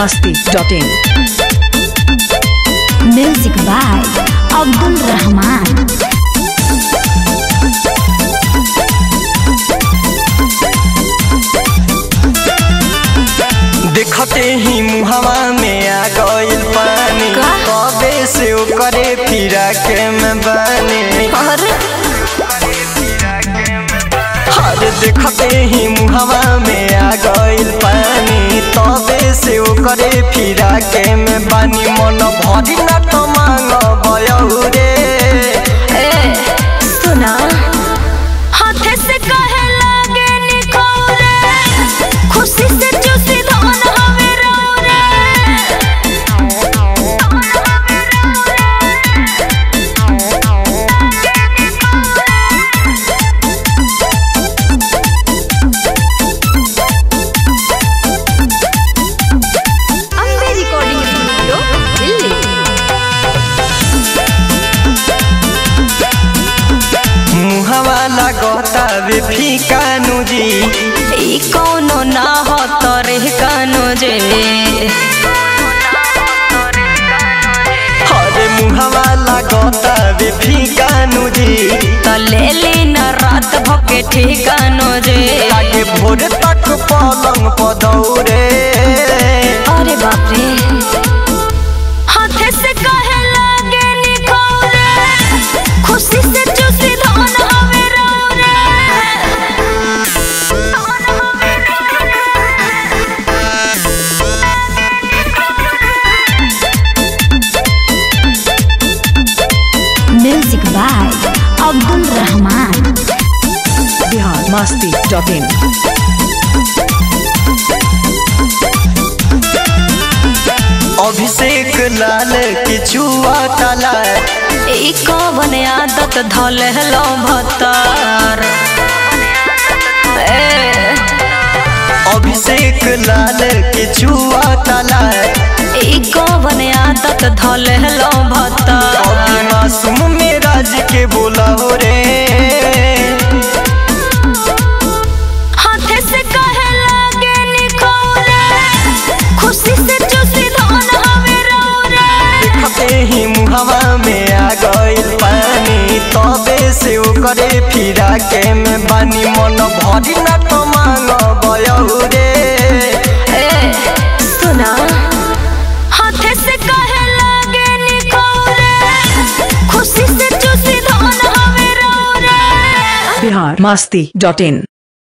masti.in music by Abdul Rahman देखते ही मुहवा में आ गइल पानी का? कबे से ओकरे फिरा के में बानी अरे अरे देखते ही मुहवा में आ गइल पानी तबे से ओकरे फिरा के में बानी मन भरी न तो मांग बयहु रे ए सुना हाथे से कहे लागे निखौरे खुशी से चूसी धन हवे रौरे अम्बे रिकॉर्डिंग स्टूडियो दिल्ली मुहवा लगता वे फीका नुजी ई कौनो ना हो तोरे कानो जे अरे मुहवा लगता वे फीका नुजी तो ले ली न रात भके ठिकानो जे लागे भोर तक पलंग पदौरे अरे बाप रे हाथे से कहे लागे निखौरे खुशी से चूसी धन हवे रौरे music by Abdul Rahman Bihar masti.in Abhishek Lal किचुआ तला ई कवन आदत धले लो भतर ए अभिषेक लाल किचुआ तला ई कवन आदत धले लो भतर अभी मासूम मेराज के बोला हो रे हाथे से कहे लागे निखौरे खुशी से चूसी धन हवे रौरे देखते ही मुहवा में आ गइल पानी तबे से ओकरे फिरा के में बानी मन भरी न तो मांग बयहु रे ए सुना हाथे से कहे लागे निखौरे खुशी से चूसी धन हवे रौरे Bihar masti.in